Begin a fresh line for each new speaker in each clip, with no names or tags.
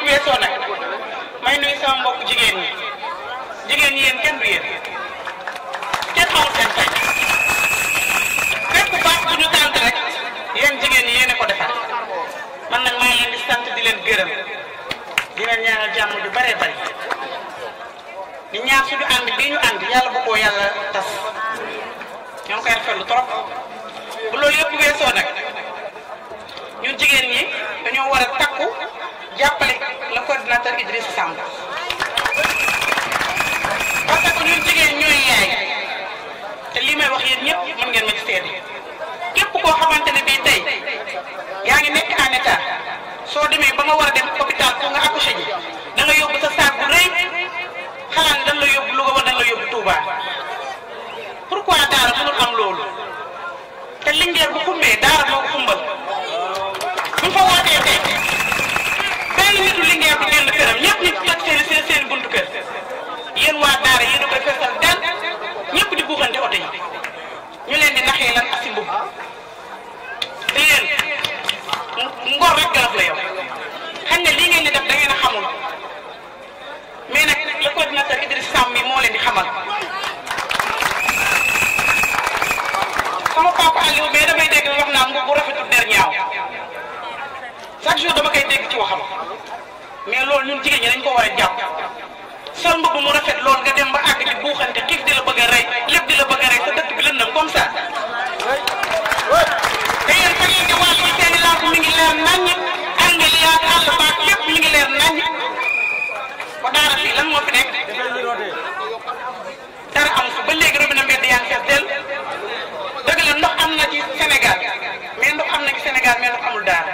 weesoo nag may nuyu sama mbokk jigéen ñi jigéen ñi yéen kenn du yéen kenn xamul seen fay fépp baax bu ñu tànt rek yéen jigéen ñi yéen a ko defar man nag maa ngi leen di sant di leen gërëm di leen ñaanal jàmm ju bare bari di ñaan suñu ànd bii ñu ànd yàlla bu ko yàlla tas ñoo ngi koy rafetlu trop bu loolu yëpp weesoo nag ñun jigéen ñi dañoo war a takku jàppale le coordinateur Idrissa Samb parce que ñun jigéen ñooy yaay te lii may wax yéen ñëpp mën ngeen ma ci seede képp koo xamante ne bii tey yaa ngi nekk en état soo demee ba nga war a dem hôpital pour nga accoucher ji da nga yóbbu sa saak bu rëy xalaat ne dañ la yóbbu Louga wala dañ la yóbbu Touba pourquoi daara mënul am loolu te Linguère bu xumbee daara moo ko xumbal bu fa wootee tey benn nitu Linguère bu génn këram ñëpp ñu toj seen seen seen buntu kër yéen waa daara yéen a koy feesal dal ñëpp di buuxante oto yi ñu leen di naxee lan asi mbubb te yéen ngor rek garab la yow xañ ne lii ngeen di def da ngeen a xamul mais nag le coordinateur Idriss Samb mi moo leen di xamal sama papa Aliou mais damay dégg wax naa mbubb bu rafetul der ñaaw chaque jour dama koy dégg ci waxam mais loolu ñun jigéen ñi dañ ko war a jàpp sol mbubb mu rafet loolu nga dem ba àgg di buuxante xiif di la bëgg a rey lépp di la bëgg a rey sa dëkk bi lëndëm comme ça te yéen fa ngeen di wàllu seen i lamp mi ngi leer naññ àngel yaa àll baak lépp mi ngi leer naññ ba daara fii lan moo fi nekk dara amu fi ba léegi robinet mbedd yaa ngi fees del dëgg la ndox am na ci Sénégal mais ndox am na ci Sénégal mais ndox amul daara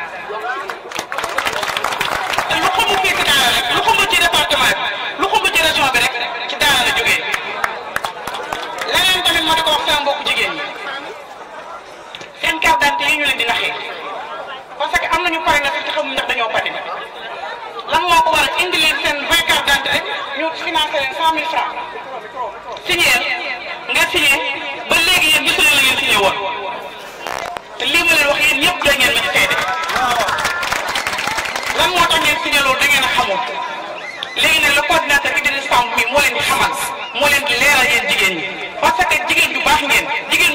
te lu xumb fii ci daara rek lu xumb ci département bi lu xumb ci région bi rek ci daara la jógee leneen tamit ma di ko wax sama mbokku jigéen ñi seen carte d'identité yi ñu leen di naxee parce que am nañu pare na te xamuñ ndax dañoo pare lan moo ko war a indi leen seen vingt carte d'identité ñu financé leen cent mille francs signé nga signé ba léegi yéen gisu leen la ngeen signé woon te lii ma leen wax yéen ñëpp da ngeen ma ci seede lan moo tax ngeen signé loolu da ngeen a xamul léegi nag le coordinateur Idrissa Samb mi moo leen di xamal moo leen di leeral yéen jigéen ñi parce que jigéen ju baax ngeen jigéen